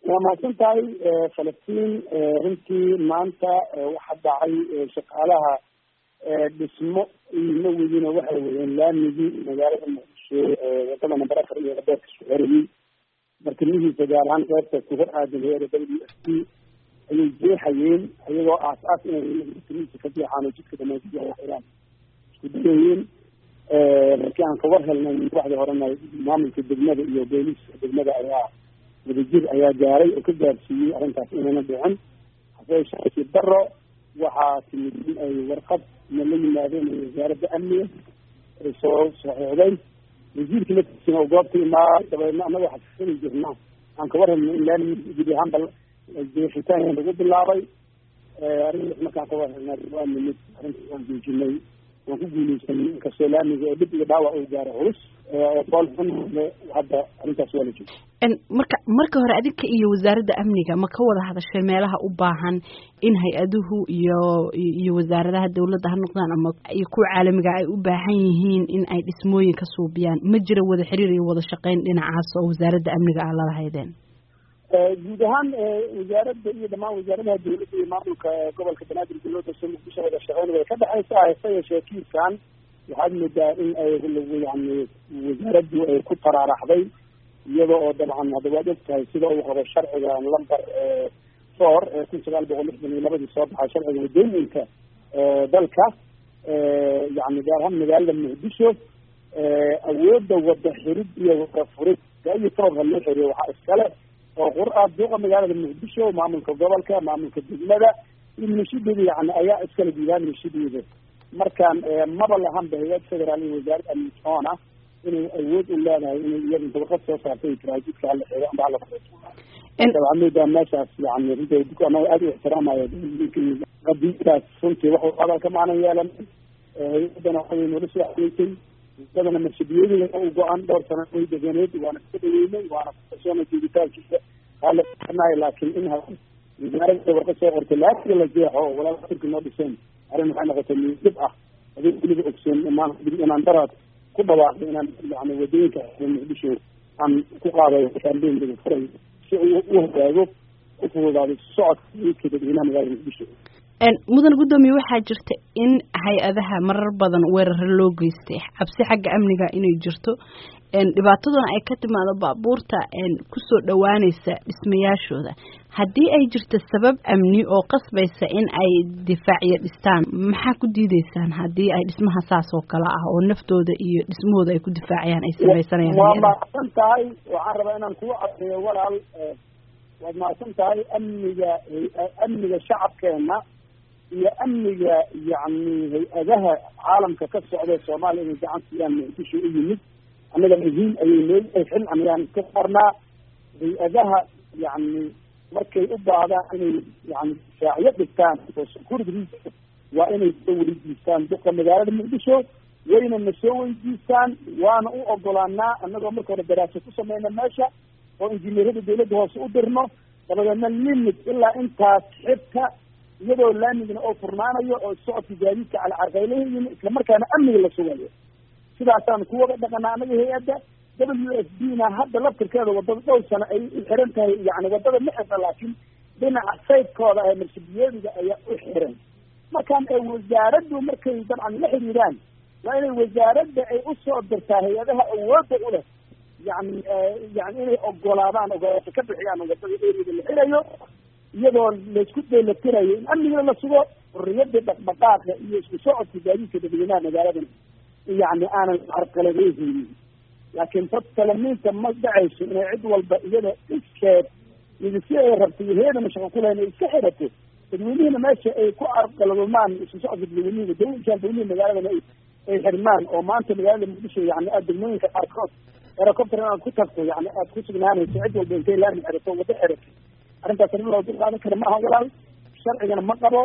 waa mahadsan tahay falastiin runtii maanta waxaa dhacay shaqaalaha dhismo ima wedin waxay wadeen laamigii magaalada muqdisho wadada namber afar iyo adeerka isku xerayey bartamihiisa gaar ahaan qeybta ku hor aadan heera w s t ayay jeexayeen iyagoo aas aas inay bartamihiisa ka jeexaan oo jidka dhamaantiiraan isku dayayeen markii aan kagar helnay waxdii horena maamulka degmada iyo booliiska degmada ayaa wadajir ayaa gaaray oo ka gaarsiiyey arrintaas inayna dhicin hase daro waxaa timid in ay warqad na la yimaadeen wasaaradda amniga ay soo saxiixday wasiirka laftiisina oo goobta imaaday dabeedna annaga xasisani jirna aan kaga rabno in laami gudi ahaanba jeexitaan lagu bilaabay arrintaas markaan kaga helnaa waa nimid arrintaas waan joojinay waan ku guuleysanay inkastoo laamiga oo dhib iyo dhaawac uu gaaro culus foolxun hadda arrintaas waa la jooga marka marka hore adinka iyo wasaaradda amniga ma ka wada hadashay meelaha u baahan in hay-aduhu iyo iyo wasaaradaha dawladda ha noqdaan ama iyo kuwa caalamiga ay u baahan yihiin in ay dhismooyin ka suubiyaan ma jira wada xiriir iyo wada shaqeyn dhinacaas oo wasaaradda amniga aa lalahaydeen guud ahaan wasaaradda iyo dhamaan wasaaradaha dawladda iyo maamulka gobolka banaadir dowladda soo muqdisho wada shaqeyn way ka dhexaysa hase yeeshee kiiskan waxaad moodaa in ay yani wasaaraddu ay ku taraaraxday iyada oo dabcan hadda waad og tahay sida uu qabo sharciga lamber four ee kun sagaal boqol lixdan iyo labadii soo baxay sharciga wadooyinka dalka yani gaar ahaan magaalada muqdisho awoodda wada xirid iyo wada furid iyo toobka loo xiriyo waxaa iskale oo qur-aan duuqa magaalada muqdisho maamulka gobolka maamulka degmada iyo minashideeda yani ayaa iskala diidaan minashideeda markaan maba lahanba hay-ad federaal iyo wasaaradda amnisoona inay awood u leedahay inay iyada dabaqad soo saartay taraajidka hala xeego amba hala waxaa moodaa meeshaas yani runta anaga aada u ixtiraamaya qadiidaas runtii waxu hadalka maanan yeelan hay-adana waxay noola soo xageysay wadadana marshabiyadeeda u go-an dhowr sano way deganeed waana iska dhaweynay waana kusoona jeeditaankiisa haalanahay laakiin in ha wasaaradda warqad soo qortay laasiga la jeexo oo walaala turki noo dhiseen arrin waxay noqotay miidib ah adig weliba ogsoon imaan inaan daraad ku dhawaaqay inaan yani wadooyinka muqdisho aan ku qaadayo kambeyn furay si uu u hogaago u fududaaday socodka iidka dadweynaha magaalada muqdisho mudan guddoomiye waxaa jirta in hay-adaha marar badan weeraro loo geystay cabsi xagga amniga inay jirto dhibaataduna ay ka timaado baabuurta kusoo dhawaaneysa dhismayaashooda haddii ay jirto sabab amni oo qasbaysa in ay difaacyo dhistaan maxaa ku diideysaan haddii ay dhismaha saas oo kale ah oo naftooda iyo dhismahooda ay ku difaacayaan ay samaysanayaan waa mahadsan tahay waxaan rabaa inaan kugu cadeeyo walaal waad mahadsan tahay amniga amniga shacabkeena iyo amniga yani hay-adaha caalamka ka socda soomaaliya inay gacan siiyaan muqdisho u yimid annaga muhiim ayay nooyahay xil anayaan iska saarnaa hay-adaha yani markay u baahdaan inay yani difaacyo dhigtaan oo security waa inay soo weydiistaan duqa magaalada muqdisho wayna na soo weydiistaan waana u ogolaanaa annagoo marka hore daraasa ku sameyna meesha oo injineerada dawladda hoose u dirno dabadeedna limit ilaa intaas xibka iyadoo laamigana oo furnaanayo oo socodka gaadiidka calcarqaylahiin islamarkaana amniga la sugayo sidaasaan kuwada dhaqanaa anaga hay-adda w s b na hadda laftirkeeda wadada dhowr sano ay u xiran tahay yani wadada ma xirna laakiin dhinaca saydkooda ee marshabiyeediga ayaa u xiran markaan wasaaraddu markay dabcan la xiriiraan waa inay wasaaradda ay usoo dirtaa hay-adaha awoodda u leh yani yani inay ogolaadaan ogolaasho ka bixiyaan wadada eriyada la xirayo iyadoo laisku daylatirayo in amniga la sugo xurriyada dhaqdhaqaaqa iyo isku socodka gaadiidka dadweynaha magaaladan yani aanan carqaladeyhaynin laakiin dad talamiinta ma dhacayso inay cid walba iyada iskeed iyo si ay rabto iyo heedana shaqo kulahayn ay iska xirato dadweynihina meesha ay ku carqaladumaan isku socodka dadweynihi wadooyinkan dadweynihi magaaladana ay xirmaan oo maanta magaalada muqdisho yani aad degmooyinka qaarkood herocopter inaad ku tagto yani aad ku sugnaanayso cid walba intay laami xirato wado xirato arrintaas arrin loo dul qaadan kara ma aha walaal sharcigana ma qabo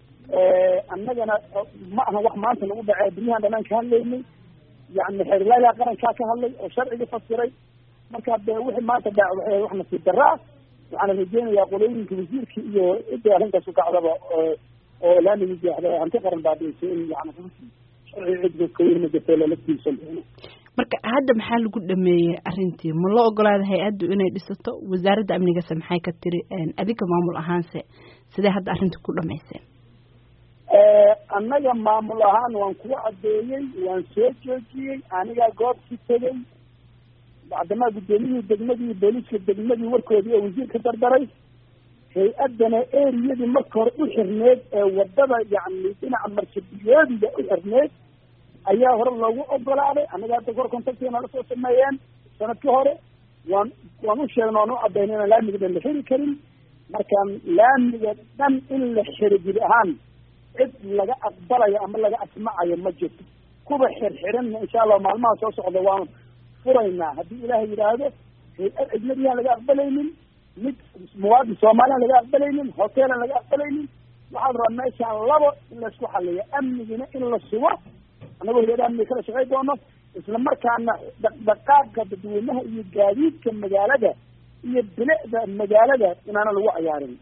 annagana ma aha wax maanta lagu dhacee dunyahan dhanaan ka hadlaynay yani xeerlaalaha qarankaa ka hadlay oo sharciga fasiray marka de wixii maanta dhac waxay wax nasiib darra ah waxaana rajeynayaa qolooyinka wasiirka iyo cidda arrintaas ukacdaba oo laamigi jeexda hanti qaran baabiisay in yani sharciga cidka kaweyn ma jirto lala tiirsan doono marka hadda maxaa lagu dhameeyey arrintii ma loo ogolaada hay-addu inay dhisato wasaaradda amnigase maxay ka tiri adinka maamul ahaanse sidee hadda arrinta ku dhamayseen annaga maamul ahaan waan kuwa caddeeyey waan soo joojiyey anigaa goobkii tegey bacdamaa guddoomiyihii degmadii booliiska degmadii warkoodii oo wasiir ka dardaray hay-addana eriyadii marka hore u xirneed ee wadada yacni dhinaca marshabiyoodiga u xirneed ayaa hore loogu ogolaaday annaga hadda kor contactiga nala soo sameeyeen sanadkii hore waan waan u sheegna waan u caddaynay inaan laamiga dhan la xiri karin markaan laamiga dhan in la xiro jiri ahaan cid laga aqbalayo ama laga asmacayo ma jirto kuwa xirxiranna insha allah maalmaha soo socda waan furaynaa haddii ilaahay yidhaahdo hay-ad ajnabiyaan laga aqbalaynin mid muwaadin soomaaliyan laga aqbalaynin hoteelan laga aqbalaynin waxaan rabaa meeshaan labo in laisku xaliyo amnigina in la sugo annagoo hay-ada amniga kala shaqay doono isla markaana dhaqdhaqaaqa dadweynaha iyo gaadiidka magaalada iyo bilicda magaalada inaana lagu cayaarin